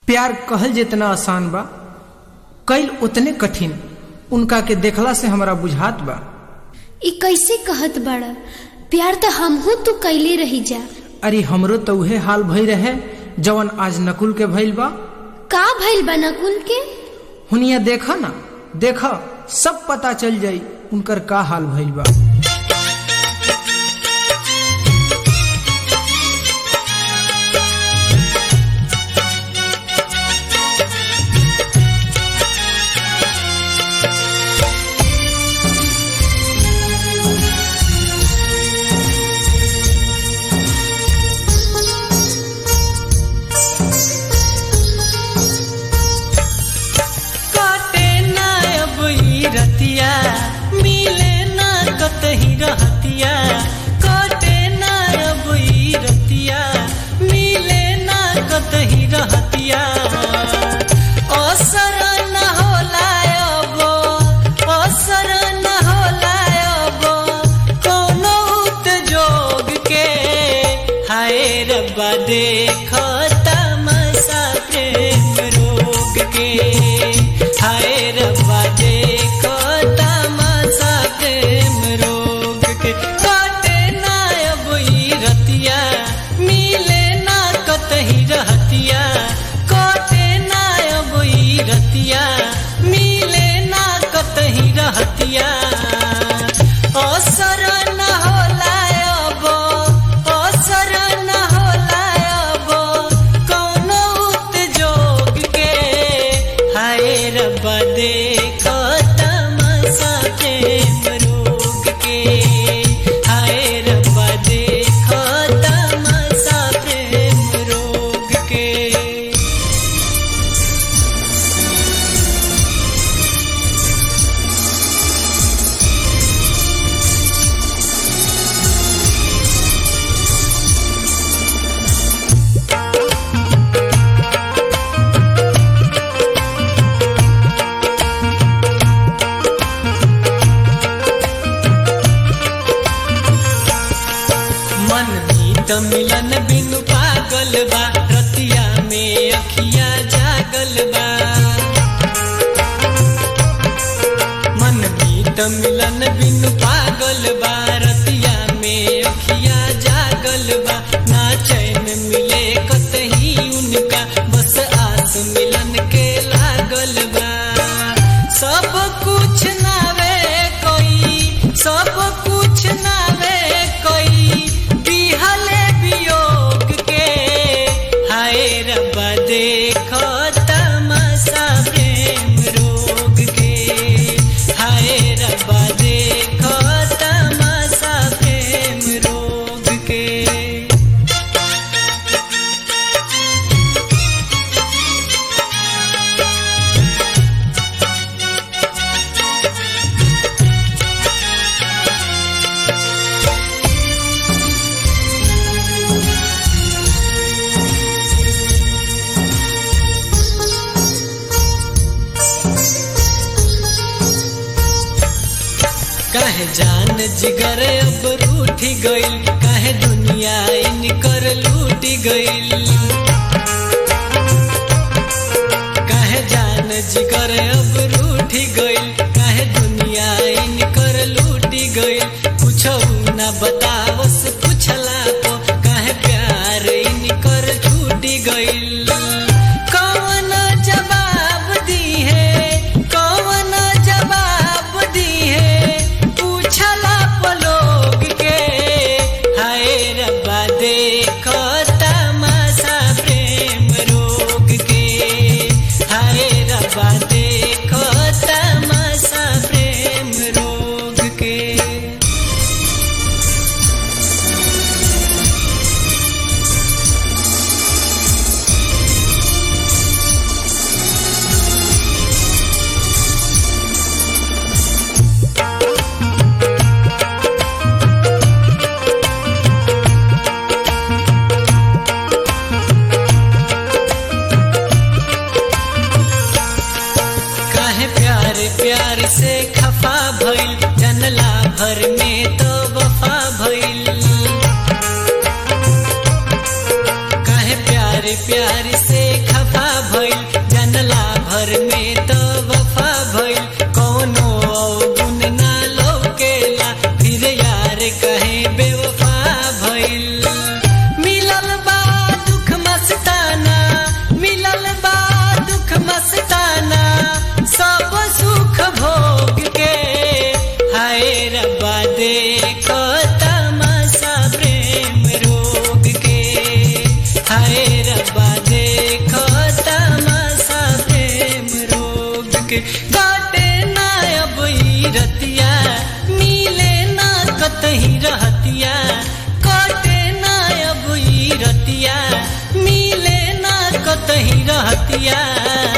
प्यार कहल जितना आसान बा कैल उतने कठिन उनका के देखला से हमरा बुझात बा ई कैसे कहत बड़ा प्यार तो हमहू तू कैले रही जा अरे हमरो तो उहे हाल भई रहे जवन आज नकुल के भइल बा का भइल बा नकुल के हुनिया देखा ना देखा सब पता चल जाई उनकर का हाल भइल बा काटे ना अब ई रतिया मिले ना कतही रहतिया काटे ना अब ई रतिया मिले ना कतही रहतिया असर न होला अब असर न होला अब कोनो जोग के हाय रब्बा देख तमसा प्रेम रोग के हाय रब्बा देख तमसा प्रेम रोग के काटे ना अब ई रतिया मिले ना कतही रहतिया काटे ना अब ई रतिया मिले ना कतही रहतिया असर न होला अब असर न होला अब कौनो जोग के हाय रब्बा देख तमसा प्रेम रोग के हाय रब्बा देख तमसा प्रेम रोग के मन मीत मिलन बिनु पागल बा रतिया में अखिया जागल बा मन मीत मिलन बिनु पागल बा रतिया में अखिया जागल बा ना चैन मिले कतही उनका बस आस मिलन के लागल बा सब कुछ नावे कोई सब कुछ नावे कोई बिहले वियोग के हाय रब्बा देख तमसा प्रेम रोग के हाय रब्बा देख तमसा प्रेम रोग के काहे जान जिगर अब रूठी गइल काहे दुनिया इनकर लूटी गइल काहे जान जिगर अब रूठी गइल काहे दुनिया इनकर लूटी गइल कुछो ना बतावस पुछला तो काहे प्यार इनकर छूटी गइल कौन जवाब दी है कौन जवाब दी है पूछला पलोग के हाय रब्बा देख तमाशा प्रेम रोग के हाय रब्बा देख रहतिया